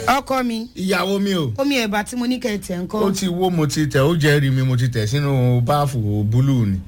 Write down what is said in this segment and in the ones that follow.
ọkọ mi ìyàwó mi o omi ẹ̀bà tí mo ní kẹ́ ẹ tẹ̀ ń ó kọ́ ti wó mo ti tẹ̀ ó jẹ́rìí mi mo ti tẹ̀ sínú báàfù búlù ni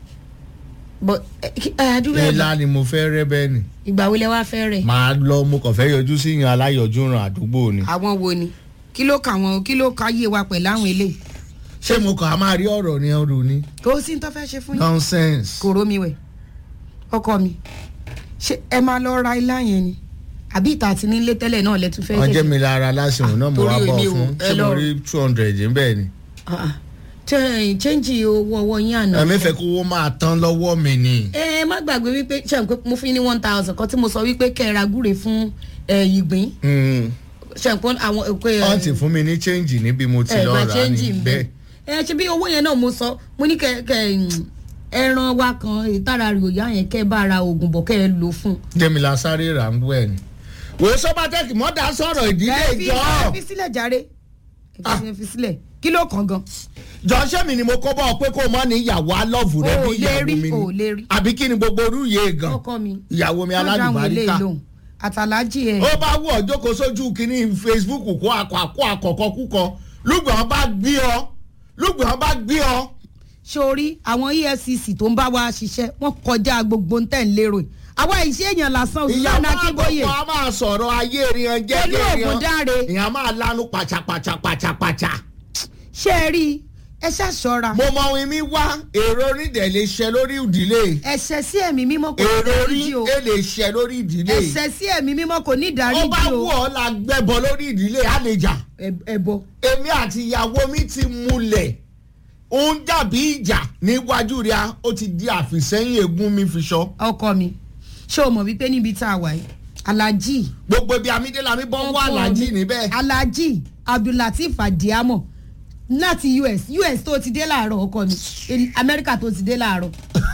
bọ ẹ ẹ àdúrà ẹ̀bà ńlá ni mo fẹ́ rẹ́ bẹ́ẹ̀ ni ìgbà wo lẹ wá fẹ́ rẹ̀ màá lọ mo kàn fẹ́ yọjú sí yan aláyọjú ràn àdúgbò ni àwọn wo ni kí ló kà wọn kí ló ka yé wa pẹ̀lú àwọn eléyìí ṣé mo kàn á máa rí ọ̀rọ̀ ní ọ̀rọ̀ ni kò sí ní tó fẹ́ ṣe fún yín nonsense kò rómi wẹ̀ ọkọ mi ṣé ẹ máa lọ ra ilá yẹn ni àbí ìta àti nílé tẹ́lẹ̀ náà lẹ tún fẹ́ wọ́n jẹ́ ṣẹ̀ṣẹ̀ mi lára lásìkò náà mo torí wá bọ̀ èmi ò- fún ẹ ṣé mo lọ- rí two hundred níbẹ̀ ni Ah, ah. tẹ ẹ chẹ́ǹjì owó ọwọ́ yín àná ẹ̀mí fẹ́ kó owó máa tán lọ́wọ́ mi ni ẹ má gbàgbé wípé ṣe n pé mo fi ní one thousand kan tí mo sọ wípé kẹ́ ẹ ra gúre fún ẹ ìgbín Mm. ṣe n pé àwọn ẹ, pé wọ́n ti fún mi ní change níbi mo ti ẹ lọ gba rà chẹ́ǹjì ní ń bẹ bẹ́ẹ̀ ẹ ṣe bí owó yẹn náà mo sọ mo ní kẹ́ kẹ́ mm, ẹran wa kan ìtara rẹ̀ òyà yẹn kẹ́ ẹ bá ra oògùn bọ̀ kẹ́ ẹ lò fún. jẹ́mílá sáré rà ń bú ẹ̀ ni. wòye sọ́bàtẹ́kì mọ́dà sọ̀rọ̀ ìdílé ẹ fi ìjọ ẹ fi sílẹ̀ jàre ẹ fi- ẹ fi sílẹ̀ kí ló kàn gan. jọ́sẹ́ mi ni mo kọ́ bọ́ pé kó o mọ́ ní ìyàwó alọ́ọ̀fù rẹ O bí lè ìyàwó rí, mi o lè rí. ni àbí kí ni gbogbo orú yé gan ọkọ mi ìyàwó mi má dáhùn eléyìí alálùbáríkà lóhùn. àtàlájì ẹ ó bá wù ọ́ jókòó sójú kínní facebook kó akọ àkọ àkọ́kọ́ kúkọ lùgbọ́n bá gbé ọ lùgbọ́n bá gbé ọ. sórí àwọn efcc tó ń bá wa ṣiṣẹ́ wọ́n kọjá gbogbo ń tẹ̀ ń lérò yìí àwa ìṣe èèyàn lásán ìyàwó òṣìṣẹ́ akínbóyè àkọ́kọ́ a máa sọ̀rọ̀ ayé riyan pẹ̀lú jẹ́jẹ́ ògùn dáre ìyàn máa lanu pàṣàpàṣàpàṣàpàṣà. ṣé ẹ rí i ẹ ṣàṣọra mo mọ ohun mi wá èrò onídẹ̀ lè ṣe lórí ìdílé ẹ̀ṣẹ̀ sí ẹ̀mí mímọ́ kò ní èrò orí ìdáríjì o ẹ lè ṣe lórí ìdílé ẹ̀ṣẹ̀ sí ẹ̀mí mímọ́ kò ní ó bá ìdáríjì wù o ọ́ la gbẹ́bọ lórí ìdílé àlejà Ẹ- ẹbọ èmi àti ìyàwó mi ti múlẹ̀ ó ń dàbí ìjà níwájú rẹ̀ ó ti di àfìsẹ́yìn egun mi fi sọ ọkọ mi ṣé o mọ̀ wípé níbi tá a wà yìí alhaji gbogbo ibi amídélami bọ́ ń wá ọkọ aláàjì mi, níbẹ̀ alhaji abdulateef adiamo láti us us tó ti dé láàárọ̀ ọkọ mi El- amẹ́ríkà tó ti dé láàárọ̀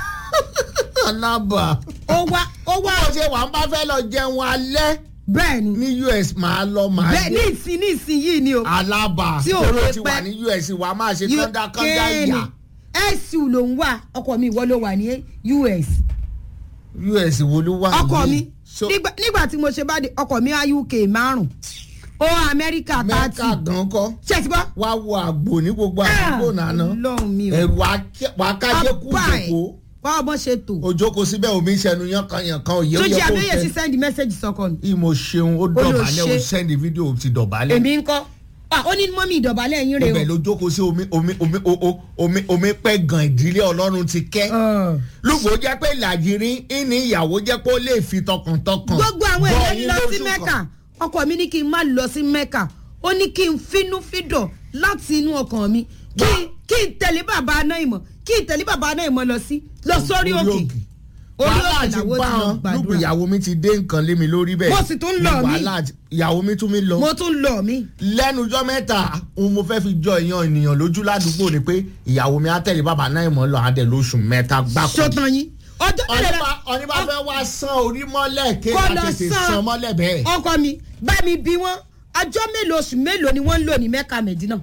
alábà ó wá ó wá bó ṣe wà ń bá fẹ́ lọ jẹun alẹ́ bẹ́ẹ̀ ni ní us máa lọ máa bẹ́ẹ̀ ní dé ìsìn ní ìsìn yìí ni o alábà Tí ò tóró lè ti pẹ́. wà ní us wà á máa ṣe You- kọ́ńdákọ́ńdá kéènì. ìyà su ló ń wà ọkọ mi ìwọ ló wà ní us us wo ló wà ọkọ yìí? mi So, nígbà nígbà tí mo ṣe bá dé ọkọ mi á uk márùn ó amẹ́ríkà mẹ́ka tààtì gan kọ́ ṣé ẹ ti gbọ́. wá wo àgbò ní gbogbo àdúgbò nànà lọ́hùn mi o ẹ̀rù akájẹ́ kú Ọba ẹ̀, jòkó báwo bọ́ ṣe tò òjòkó síbẹ̀ omi ìṣẹ́nu yankanyankan òye tó òye jẹ́ kò abẹ́yẹ sí fẹ́. sẹ́ndì mẹ́sẹ̀gì sọkọ mi ìmọ̀ ṣeun ó dọ̀bálẹ̀ ó ṣe. sẹ́ndì fídíò ti dọ̀bálẹ̀ èmi ń kọ́ Ah, ó ní mọ́mí ìdọ̀bálẹ̀ yín rè ibẹ̀ ló jókòó sí omi omi omi o- o- omi omi pẹ́ gan ìdílé ọlọ́run ti kẹ́ o. lùgbò jẹ́ pé làjìrín ìní ìyàwó jẹ́ pé ó lè fi tọkàntọkàn gbogbo àwọn bọ́ èèyàn yín lọ sí lóṣù mẹ́kà kan. ọkọ mi ní kí n má lọ sí mẹ́kà ó ní kí n finú fídọ̀ láti inú ọkàn mi kí kí n tẹ̀lé bàbá aná ìmọ̀ kí n tẹ̀lé bàbá aná ìmọ̀ lọ sí lọ sórí òkè orí wàhálà òkè ti làwọn bá ti lọ wọn lùgbò gbàdúrà ìyàwó mi ti dé nǹkan lé mi lórí bẹ́ẹ̀ Mo sì tún lọ Ní mí. wàhálà ti- ìyàwó mi tún mi lọ mo tún lọ mí lẹ́nujọ́ mẹ́ta òun mo fẹ́ fi jọ èèyàn ènìyàn lójú ládùúgbò ni pé ìyàwó mi á tẹ̀lé bàbá náà ìmọ̀ lọ adẹ lóṣù mẹ́ta gbáko. sọtàn yín ọjọ́ mélòó la ọ̀ní bá fẹ́ wá san orí mọ́lẹ̀ ké Kó bá lọ tètè san. san mọ́lẹ̀ bẹ́ẹ̀. ọkọ mi bá mi bí wọn ọjọ́ mélòó oṣù mélòó ni wọ́n ń lò ní mẹ́kà mẹ́dínà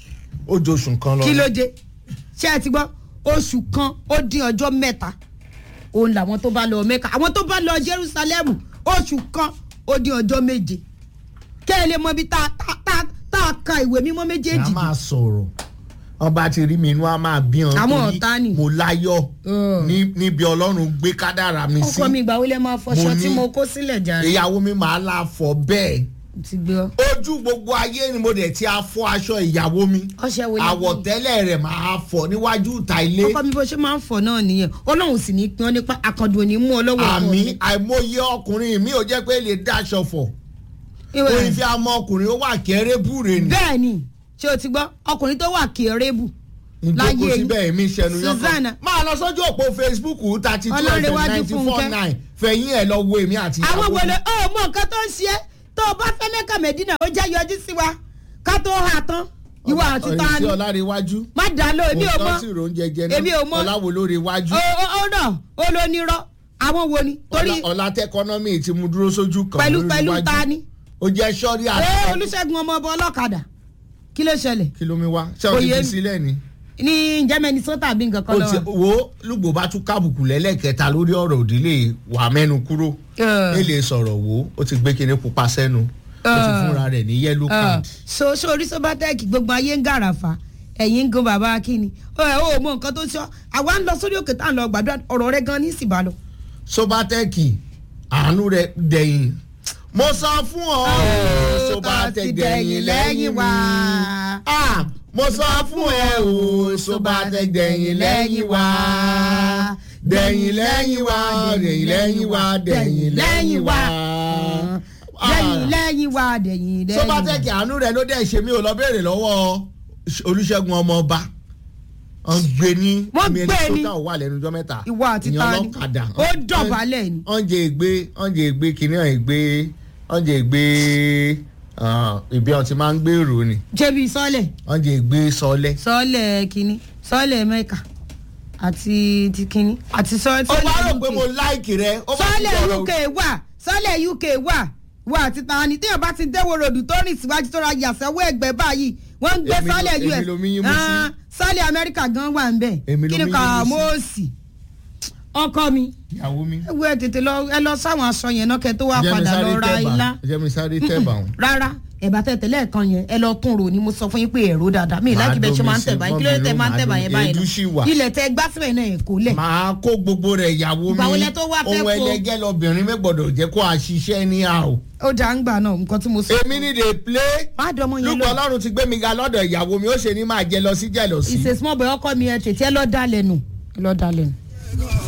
ó jọ oṣù kan lọ. kí ló dé ṣé ẹ ti gbọ́ oṣù kan ó dín ọjọ́ mẹ́ta òun làwọn tó bá lọ mẹ́ka àwọn tó bá lọ jerusalem oṣù kan ó dín ọjọ́ méje kẹ́ ẹ lè mọ ibi tá tá- tá- tá a ka ìwé mímọ́ a méjèèjì máa sọ̀rọ̀ wọn bá ti rí mi inú a máa bí wọn. Àwọn torí ọ̀tá ni. mo láyọ̀ Ugh. ní- níbi ọlọ́run gbé kádàrà mi sí. ọkọ mi ìgbà wo lẹ máa fọṣọ Mo tí ní- mo kó sílẹ̀ jàre ìyàwó mi máa la fọ bẹ́ẹ̀. ti gbé ọ ojú gbogbo ayé ni mo dẹ̀ ti a fọ aṣọ ìyàwó mi. ọṣẹ wo lẹ fi? àwọ̀tẹ́lẹ̀ rẹ̀ máa fọ níwájú ìta ilé. ọkọ mi bó ṣe máa ń fọ náà nìyẹn ọlọ́run sì ní pín ọ nípa àkàndùn òní mú ọ lọ́wọ́ ọkọ mi. àmì àìmọye ọkùnrin mi ò jẹ́ pé lè dáṣọ fọ̀ Ìwẹ̀- orin fi àmọ́ ọkùnrin ó wà kéré búre ni bẹ́ẹ̀ ni ṣé o ti gbọ́ ọkùnrin tó wà kérébù láyé ìjókòó yìí. síbẹ̀ èmi ṣẹnu yọkàn Susanna. máa lọ sójú òpó facebook thirty two Ọlọ́rẹ̀wájú ninety four Fúnkẹ́. nine fẹ̀yìn ẹ̀ lọ wo èmi àti àwọn ìyàwó wọlé ọ mọ nǹkan tó ń ṣe é tó o bá fẹ́ mẹ́ka mẹ́dínà ó jẹ́ yọjú sí wa ká tó hà tán ìwà àti ta ni ọ̀rẹ́sí ọ̀làríwájú má dà lọ èmi ò mọ òótọ́ sì rò ń jẹjẹ èmi ò mọ. náà ọ̀làwò lórí iwájú ó ó náà ó ló nírọ́ àwọn wo ni torí ọ̀làtẹ́ ẹkọ́nọ́mì ti mú dúró sójú kan pẹ̀lú lórí pẹ̀lú iwájú. ta ni ó jẹ́ sọ́rí ẹ àti olùṣègùn ọmọ ọba ọlọ́kadà kí ló ṣẹlẹ̀ kí ló mi wá ṣé o ti Oyè fi mi. sílẹ̀ ni. ní ǹjẹ́ minnesota bí nǹkan kan ó ti lọ́wọ́ wo lùgbò bá tún kábùkù lẹ́lẹ́kẹta lórí ọ̀rọ̀ òdílé wà mẹ́nu kúrò Ẹ̀. ẹ lè sọ̀rọ̀ wo ó ti gbé kinní pupa sẹ́nu ó ti Ah. fúnra rẹ̀ ní yellow card. so sórí sobatec gbogbo ayé ń gàràfà ẹ̀yìn ń gun bàbá akínni ó ẹ̀ ó mọ nǹkan tó ń sọ àwa ń lọ sórí òkè tá à ń lọ gbàdúrà ọ̀rọ̀ rẹ gan ní ìsìnbà lọ. sobatẹ́kì àánú rẹ̀ dẹ̀yìn mo sọ fún ọ sobatẹ́kì dẹ̀yìn lẹ́yìn wá. Ah, mo sọ fún ẹ o sobatẹ́kì dẹ̀yìn lẹ́yìn wá dẹ̀yìn lẹ́yìn wá dẹ̀yìn lẹ́yìn wá dẹ̀yìn lẹ́yìn wá. lẹ́yìn lẹ́yìn wá dẹ̀yìn lẹ́yìn. sobatẹ́kì àánú rẹ̀ ló dẹ̀ ṣe mí ò lọ béèrè lọ́wọ́ olùṣègùn ọmọọba wọ́n gbé ní Wọ́n gbé ní. tó wà lẹ́nu ọjọ́ mẹ́ta ìwọ àti ìyẹn ta ni ọlọ́kadà. ó dọ̀bálẹ̀ ni. ọ̀njẹ̀ ègbé ọ̀njẹ̀ ègbé kìnìún ọ̀ ègbé ọ̀njẹ̀ ègbé ìbí ọ̀ ti máa ń gbèrò ni jẹ́bi sọ́lẹ̀ ọ̀njẹ̀ ègbé sọlẹ̀. sọ́lẹ̀ kínní sọ́lẹ̀ mẹ́ka àti ti kínní àti sọ́lẹ̀ ó wá rò pé mo láìkì rẹ. ó bá ti sọ́lẹ̀ sọ̀rọ̀- uk wà sọ́lẹ̀ uk wà wà àti tani téèyàn bá ti déwò ròdù tó rìn síwájú tó ra yàsẹ́wọ́ ẹgbẹ́ báyìí wọ́n ń gbé Èmi ló- sọ́lẹ̀ èmi us ló mi yín mú sí. Ah, sọ́lẹ̀ amẹ́ríkà gan wà ń bẹ̀ Èmi ló kí ni mi yín kà mú sí. mọ́ọ̀sì ọkọ mi ìyàwó mi. ẹ wo ẹ tètè lọ ẹ lọ sáwọn aṣọ yẹn náà kẹ tó wá Jẹ́ mi padà sáré lọ ra tẹ̀bà. ilá jẹ́ mi sáré tẹ̀bà wọn. rárá ẹ̀bà tẹ̀tẹ̀ lẹ́ẹ̀kan yẹn ẹ lọ tún rò ní mo sọ fún yín pé ẹ̀rọ dáadáa mi Màá ìlàjì bẹ́ẹ̀ ṣe máa ń domi sí, tẹ̀bà yín kí ló dé mọ́ tẹ̀ mi máa ń ló, tẹ̀bà màá yẹn domi, báyìí èédú sì wà. náà ilẹ̀ tẹ gbá síbẹ̀ náà ẹ̀ kó lẹ̀ màá kó gbogbo rẹ̀ ìyàwó mi. Ìgbà wo lẹ tó wá fẹ́ ohun kó? ẹlẹgẹ́ lobìnrin mi gbọ́dọ̀ jẹ́ kó a ṣiṣẹ́ ní àwò. ó dà ń gbà náà nǹkan tí mo sọ. èmi ní dey play. má dọmọ yẹn lúpọ̀ lọ ọlọ́run ti gbé mi ga lọ́dọ̀ ìyàwó mi ó ṣe ní máa jẹ lọ sí jẹ lọ sí. ìṣe small boy ọkọ mi ẹ tètè ẹ lọ dá lẹ́nu ẹ lọ dá lẹ́nu.